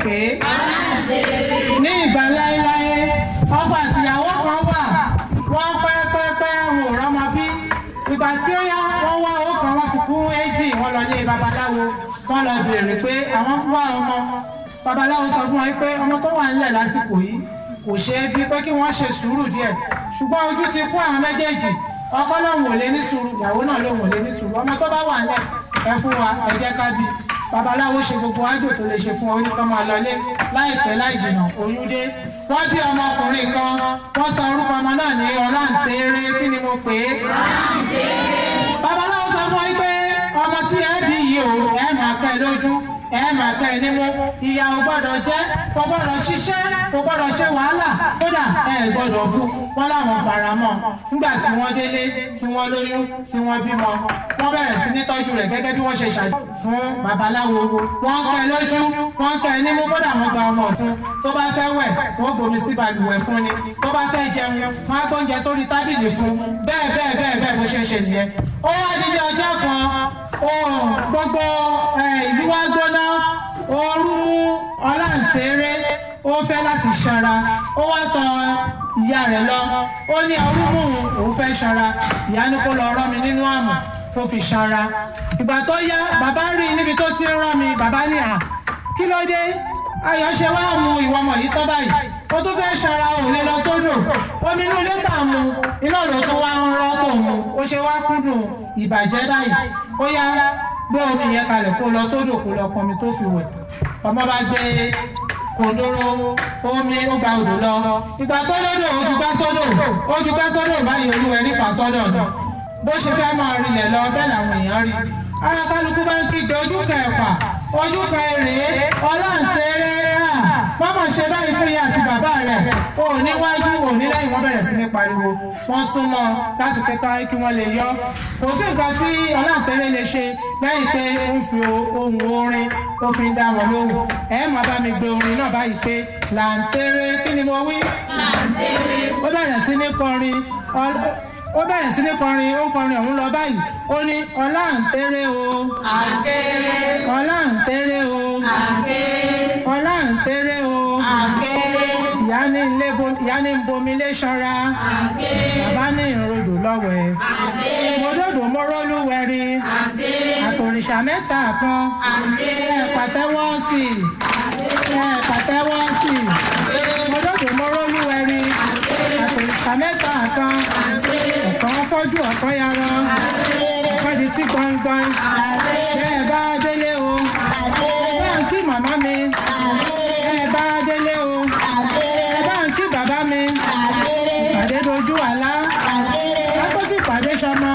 pé ní ìgbà láéláé ọkọ àtìyàwó kan wà wọ́n pẹ́pẹ́pẹ́ wò rọ́mọ bí ìgbà tí ó yá wọ́n wá owó kan wọ́n fi kún éjì wọ́n lọ lé babaláwo wọ́n lọ béèrè pé àwọn fún wa ọmọ babaláwo sọ fún wọn pé ọmọ tó wà nílẹ̀ lásìkò yìí kò ṣeé bí pé kí wọ́n ṣe sùúrù díẹ̀ ṣùgbọ́n ojú ti kún àwọn méjèèjì ọkọ lòun ò lè ní sùúrù ìyàwó náà lòun ò lè ní sùúrù ọmọ tó bá wà nílẹ̀ ẹ fún wa ẹ jẹ́ ká bí babaláwo ṣe gbogbo ájò tó lè ṣe fún ọ oníkan máa lọlé láìpẹ́ láì jìnnà oyún dé wọ́n bí ọmọkùnrin kan wọ́n sọ orúkọ ọmọ náà ní ọláǹtẹ̀rẹ̀ kí ni mo pè é. babaláwo sọ fún ọ pé ọmọ tí ẹ bí yìí o ẹ máa pẹ́ lójú ẹ máa pẹ́ nímú ìyá ò gbọ́dọ̀ jẹ́ kò gbọ́dọ̀ ṣiṣẹ́ kò gbọ́dọ̀ ṣe wàhálà kódà ẹ gbọ́dọ̀ bú wọn láwọn fara mọ́ nígbà tí wọ́n délé tí wọ́n lóyún tí wọ́n bímọ wọ́n bẹ̀rẹ̀ sí ní tọ́jú rẹ̀ gẹ́gẹ́ bí wọ́n ṣe ṣàjọ fún babaláwo wọ́n pẹ́ lójú wọ́n pẹ́ nímú kódà wọ́n gba ọmọ ọ̀tún tó bá fẹ́ wẹ̀ wọ́n gbomi sí balùwẹ̀ fún ni tó bá fẹ́ jẹun wọ́n á gbóúnjẹ sórí tábìlì fún bẹ́ẹ̀ bẹ́ẹ̀ bẹ́ẹ̀ bẹ́ẹ̀ bó ṣe ń ṣe nìyẹn ó wá nílé ọjọ́ kan gbogbo ìlú wa gbóná ooru mú ọláǹtẹ̀rẹ̀ ó fẹ́ láti ṣara ó wá tọ̀ ìyá rẹ̀ lọ ó ní ooru mú òun fẹ́ ṣara ìyá ní kó lọ rọ́ mi nínú àmọ̀ tó fi ṣara ìgbà tó yá bàbá rí níbi tó ti ń rán mi bàbá ní à kí ló dé ayọ̀ ṣe wá mu ìwọ ọmọ yìí tán báyìí ó tún fẹ́ ṣara òun lè lọ sódò omi inú ilé tà mu iná ló tún wá ń rọ́ tó mu ó ṣe wá kúndùn ìbàjẹ́ báyìí ó yá gbé omi yẹn kalẹ̀ kó lọ sódò kó lọ pọnmi tó fi wẹ̀ ọmọ bá gbé kòndóró omi ó gba odò lọ ìgbà tó lódò ojú gbá sódò ojú gbá sódò báyìí olúwẹ̀ nípa sọ́dọ̀ náà bó ṣe fẹ́ máa rilẹ̀ lọ bẹ́ẹ̀ làwọn èèyàn rí ara kálukú bá ń kígbe ojú kan ẹ̀pà ojú kan èrè ọláǹtẹ̀rẹ̀ mọ́mọ́ ṣe báyìí fún ìyá àti bàbá rẹ̀ ò níwájú ò ní lẹ́yìn wọ́n bẹ̀rẹ̀ sí ní pariwo wọ́n súnmọ́ láti pé ká kí wọ́n lè yọ kò sí nǹkan tí ọláǹtẹ̀rẹ̀ lè ṣe lẹ́yìn pé ó ń fi ohun orin ó fi ń dá wọn lóhùn ẹ máa bá mi gbé orin náà báyìí pé làǹtẹ̀rẹ̀ kí ni mo wí. làǹtẹ̀rẹ̀. ó bẹ̀rẹ̀ sí ní kọrin ó bẹ̀rẹ̀ sí ní kọrin ó kọrin ọ̀hún lọ báyìí ó ní ọlá ń tẹ́rẹ́ o. àkéré. ọlá ń tẹ́rẹ́ o. àkéré. ọlá ń tẹ́rẹ́ o. àkéré. ìyá ní ilé ìyá ní bomi lé ṣọ́ra. àkéré. bàbá ní ìrodò lọ́wẹ̀. àkéré. mọ́dọ̀dọ̀ mọ́rọ́lúwẹ̀rí. àkéré. àtòrìṣà mẹ́ta kan. àkéré. ẹ pàtẹ́wọ́ sí i. ẹ pàtẹ́wọ́ sí i. mọ́dọ̀dọ̀ mọ́rọ́lúwẹ̀rí. àtòrìṣà mẹ́ta kan. ọ̀kan fọ́jú ọ̀kan yarọ. ọ̀kan di tí gbọ̀ngbọ̀n. bẹ́ẹ̀ bá délé o. bá ń kí màmá mi. bẹ́ẹ̀ bá délé o. ẹ bá ń kí bàbá mi. ìpàdé dojú àlá. lákòókò ìpàdé sọmọ.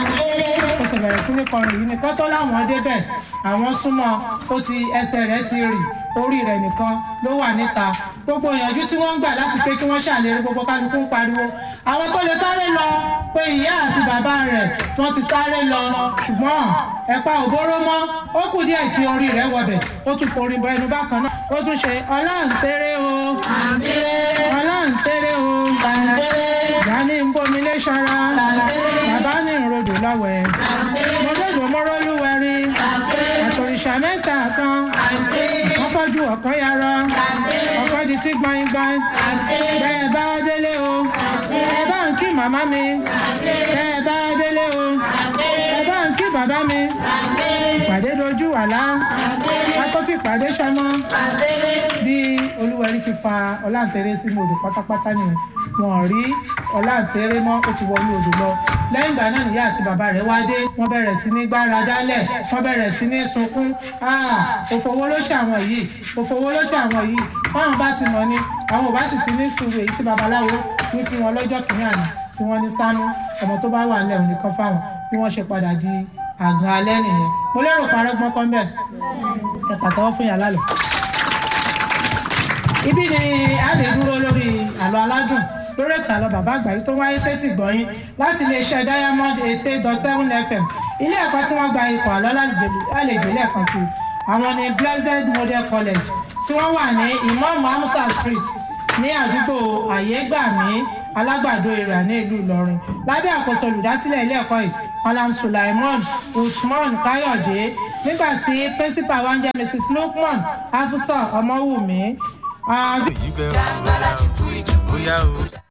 ó sì bẹ̀rẹ̀ sí ní kọrin yìí nìkan tó láwọn débẹ̀ àwọn súnmọ́ ó ti ẹsẹ̀ rẹ̀ ti rì orí rẹ̀ nìkan ló wà níta gbogbo ìyànjú tí wọ́n ń gbà láti pé kí wọ́n ṣàlérí gbogbo kálukú ń pariwo àwọn tó lè sáré lọ pé ìyá àti bàbá rẹ̀ wọ́n ti sáré lọ ṣùgbọ́n ẹ̀pà òbóró mọ́ ó kù díẹ̀ kí orí rẹ̀ wọbẹ̀ ó tún forin bọ ẹnu bákan náà ó tún ṣe ọláǹtẹ̀rẹ̀ o ọláǹtẹ̀rẹ̀ o ìyá ní ń bomi lé ṣara bàbá ní ìrodò lọ́wẹ̀ mọ́tòdò mọ́rọ́lúwẹ̀rí àtòrìṣà mẹ́ta kan wọ́n fọ́jú ọ̀kan yarọ ọ̀kan di tí gbọ̀ngbọ̀n bẹ́ẹ̀ bá délé o ẹ bá ń kí màmá mi bẹ́ẹ̀ bá délé o ẹ bá ń kí bàbá mi ìpàdé dojú àlá akọ́fì ìpàdé sọmọ bí olúwẹ̀rí ti fa ọláǹtẹ̀rẹ̀ sínú odò pátápátá nìyẹn wọn rí ọláǹtẹ̀rẹ̀ mọ́ ó ti wọnú odò lọ lẹ́yìn ìgbà náà nìyá àti bàbá rẹ̀ wá dé wọ́n bẹ̀rẹ̀ sí ní gbára dálẹ̀ wọ́n bẹ̀rẹ̀ sí ní sunkún òfòwò ló ṣe àwọn yìí òfòwò ló ṣe àwọn yìí báwọn bá ti mọ̀ ni àwọn ò bá sì ti ní sùúrù èyí tí babaláwo ní fún wọn lọ́jọ́ kìíní àná tí wọ́n ní sánú ọmọ tó bá wà nílẹ̀ òní kan fáwọn bí wọ́n ṣe padà di àgàn alẹ́ nìyẹn mo lérò parọ́ gbọ́n kan bẹ́ẹ̀ ẹ pàtẹ́wọ́ fún yàrá lọ. ibi ni a lè dúró lórí àlọ́ aládùn lórí ètò àlọ́ bàbá àgbáyé tó wáyé sétí gbọ̀nyìn láti iléeṣẹ́ diamond eighty eight dot seven fm ilé ẹ̀kọ́ tí wọ́n gba ipò àlọ́ lálejò lẹ́ẹ̀kan sí àwọn ní blessed model college tí wọ́n wà ní imam amusa street ní àdúgbò àyégbàmí alágbàdo ìrà ní ìlú ìlọrin lábẹ́ àkóso olùdásílẹ̀ ilé ẹ̀kọ́ yìí malam sulaimon usman káyọ̀dé nígbà tí principal wa ń jẹ́ mrs lukman afusa ọmọwùmí. Ah, èyí bẹ́ẹ̀ wọ́n bóyá o.